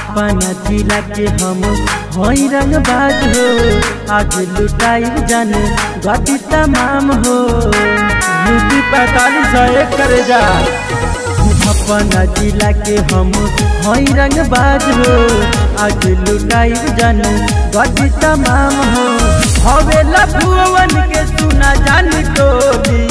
अपन जिला के हम हई रंग बाज हो आज लुटाई जन गति तमाम हो यूपी पैतालीस एक करे जा अपन जिला के हम हई रंग बाज हो आज लुटाई जन गति तमाम हो हवे लभुवन के सुना जान टोली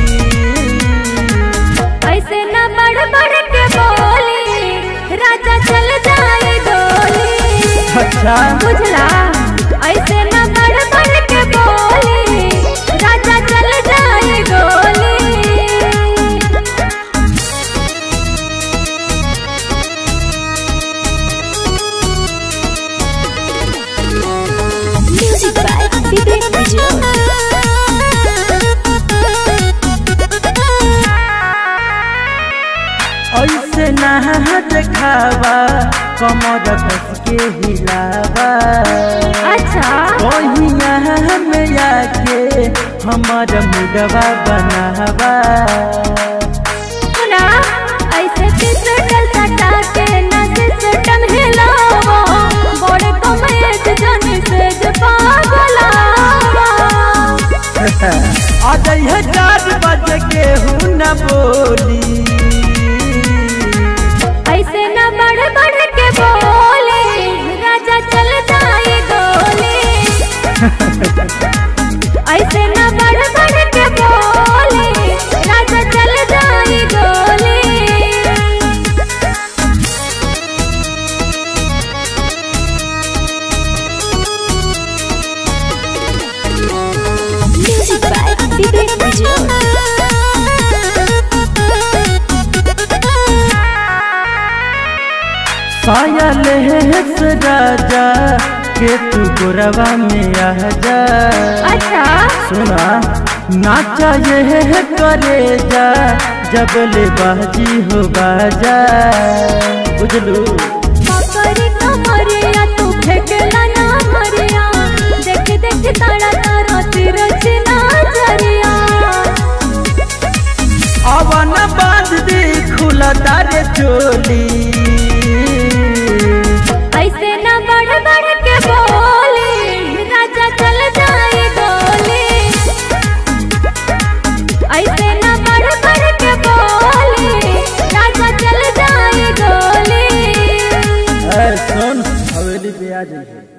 ऐसे न बढ़ बढ़ के बोली राजा चल जाए गोली अच्छा बुझला ऐसे न बढ़ बढ़ के बोली राजा चल जाए गोली Music by Vivek ऐसे ना देखावा कमर कस के हिलावा अच्छा कहिया में आके हमार मुडवा बनावा सुना ऐसे पिसटल सटा के न सिस्टम हिलावा बड़े कमेज जन से ज पागलावा आज है चार बजे के हूँ न बोली ऐसे न बढ़ बढ़ के बोले राजा चल जाए गोली ऐसे न बढ़ बढ़ के बोले राजा चल जाए गोली Music by Vivek पायल है राजा के तू गोरवा में आ जा अच्छा सुना नाचा ये करे जा जब ले बाजी हो बाजा बुझलू मकरी कमरिया तू फेंकला ना मरिया देख देख तारा तारा तिरछ ना जरिया अवन बांध दी खुला तारे चोली ऐसे न बढ़ बढ़ के बोली राजा चल जाए गोली ऐसे न बढ़ बढ़ के बोली राजा चल जाए गोली ऐ सुन हवेली पे आ जाइए